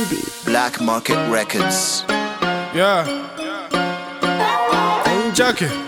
Black Market Records. Yeah. Check it.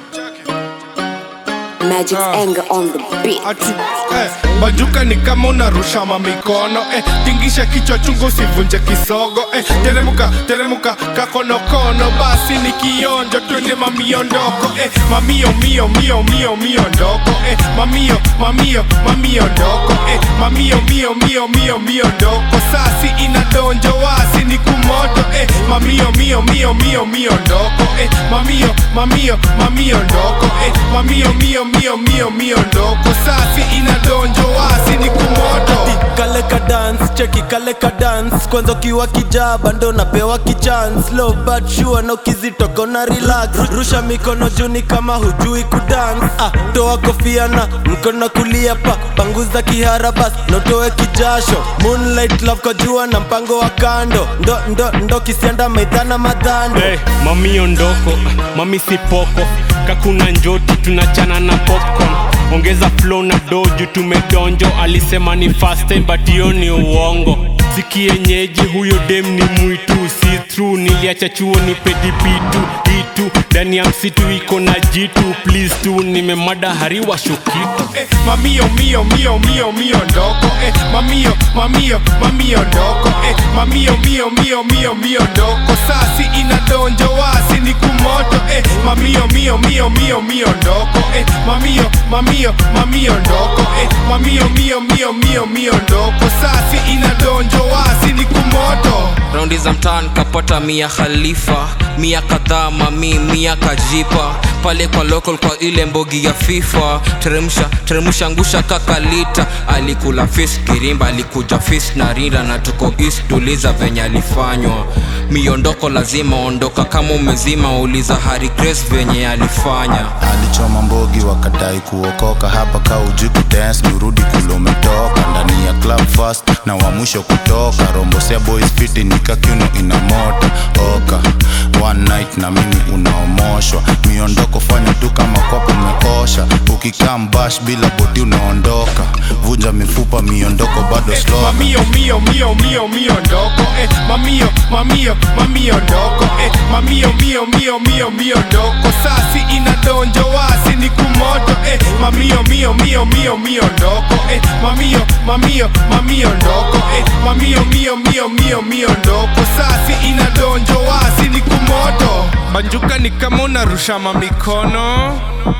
Magic's Ah. anger on the beat. Ati, eh, bajuka ni kama unarusha mamikono eh, tingisha kichwa chungu usivunje kisogo eh, teremuka teremuka kakonokono basi ni kionjo twende mamiondoko eh, mamio mio mio mio mio ndoko eh, mamio mamio mamio ndoko eh, mamio mio mio mio mio ndoko sasi inadonjo wasi ni kumoto eh, mamio mio mio mio mio ndoko eh, mamio mamio mamio ndoko eh, mamio mio mio mio mio ndoko sasi inadonjo wasi ni kumoto kale ka dance cheki kale ka dance kwanza ukiwa kijaba ndo napewa kichance low but sure na ukizitoka na relax rusha mikono juni kama hujui kudance ah, toa kofia na mkono kulia pa panguza kihara bas notoe kijasho moonlight love kwa jua na mpango wa kando ndo ndo ndo kisianda maidhana madhando Hey, mami ondoko, mami sipoko kakuna njoti tunachana na popcorn ongeza flow na doju tumedonjo alisema ni fast time but hiyo ni uongo sikienyeji huyo dem ni mwitu si true niliacha chuo ni pedipitu itu ndani ya msitu iko na jitu please tu nimemada hariwa shukitu eh, mamio mio mio mio mio ndoko eh, mamio mamio mamio ndoko eh, mamio mio mio mio mio ndoko sasi inadonjo wasi ni kumoto eh, mamio mio mio mio mio ndoko eh, mamio mamio mamio ndoko eh, mamio mio mio mio mio ndoko sasi inadonjo wasi ni kumoto raundi za mtaan kapata mia khalifa mia kadhaa mami mia kajipa pale kwa local kwa ile mbogi ya fifa teremsha teremsha ngusha kakalita alikula fish kirimba alikuja fish na rinda na tuko east tuliza venye alifanywa miondoko lazima ondoka kama umezima uliza hari grace venye alifanya alichoma mbogi wakadai kuokoka hapa ka uji kudance nirudi kule umetoka ndani ya club fast na wa mwisho kutoka rombosea boys fiti nikakiuno ina moto oka one night na mimi unaomoshwa miondoko fanya tu kama kwapo umekosha ukikaa mbash bila bodi unaondoka vunja mifupa miondoko bado slow mamio mio mio mio mio ndoko eh, mamio mamio mamio ndoko eh, mamio mio mio mio mio ndoko sasi inadonjo wasi ni kumoto eh, mamio mio mio mio mio ndoko eh, mamio mamio mamio ndoko eh, mamio mio mio mio mio ndoko sasi inadonjo wasi ni kumoto banjuka ni kama unarusha mamikono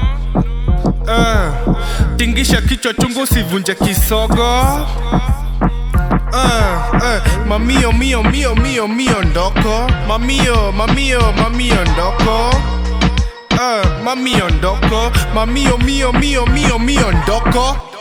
uh, tingisha kichwa chungu usivunje kisogo uh, uh, mamio mio mio mio mio ndoko mamio mamio mamio ndoko uh, mamio ndoko mamio mio mio mio mio ndoko